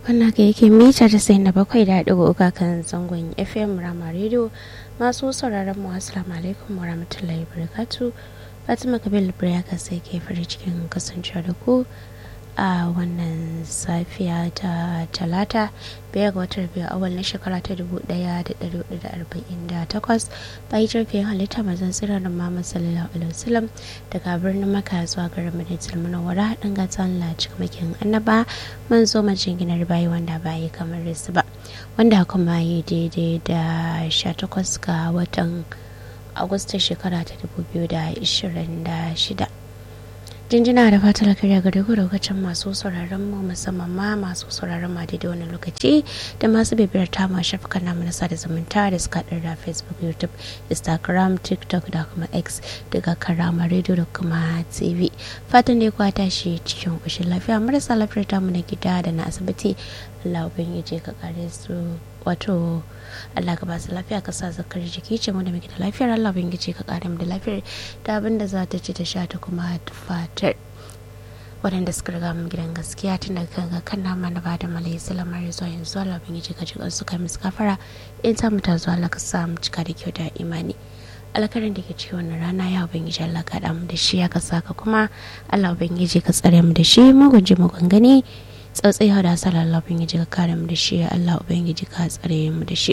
wannan ka yake mita da sai na bakwai da ɗigo uka kan zangon fm rama radio masu sauraron mu assalamu alaikum wa rahmatullahi barakatu fatima kabil ka sai ke farin cikin kasancewa da ku a wannan safiya ta talata biyar ga watan biyu awal na shekara ta dubu daya da dari hudu da arba'in da takwas bayan jirgin halitta mazan tsirar da mama sallallahu alaihi wasallam daga birnin maka zuwa garin madinatul munawwara dan gatan la cikamakin annaba mun zo majin ginar bayi wanda bayi kamar su ba wanda kuma yi daidai da sha takwas ga watan agustan shekara ta dubu biyu da ishirin da shida jinjina da fatar kariya ga duk lokacin masu sauraron mu musamman ma masu sauraron ma daidai wani lokaci da masu bibiyar ta ma shafukan namu na sada zumunta da suka da facebook youtube instagram tiktok da kuma x daga karama radio da kuma tv fatan da ya tashi cikin kushin lafiya marasa lafiyar tamu na gida da na asibiti allah ubangiji ka kare su wato Allah ka ba su lafiya ka sa zakar jiki ce mu da muke da lafiyar Allah ubangiji ka kare mu da lafiyar da abin da za ta ci ta sha ta kuma fatar waɗanda suka riga mu gidan gaskiya tun daga kan ga kan nama na bada malai salamar zuwa yanzu Allah ubangiji ka ji su kai musu kafara in ta mu ta zuwa Allah ka sa mu cika da kyau da imani alkarin da ke cikin wannan rana ya ubangiji Allah ka mu da shi ya ka saka kuma Allah ubangiji ka tsare mu da shi mu guji mu gangane tsautsai hau da hasala Allah ubangiji ka kare mu da shi Allah ubangiji ka tsare mu da shi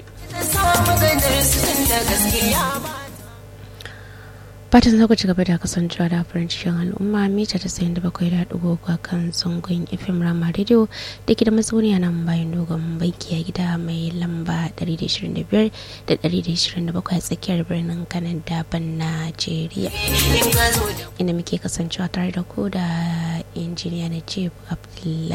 fatan za ku ci gaba da kasancewa da farin cikin al'umma mita ta sayin da bakwai da ɗigo a kan zangon fm rama radio da ke da matsuniya nan bayan dogon banki a gida mai lamba 125 da 127 a tsakiyar birnin kanan daban najeriya inda muke kasancewa tare da ku da injiniya na ce abdullahi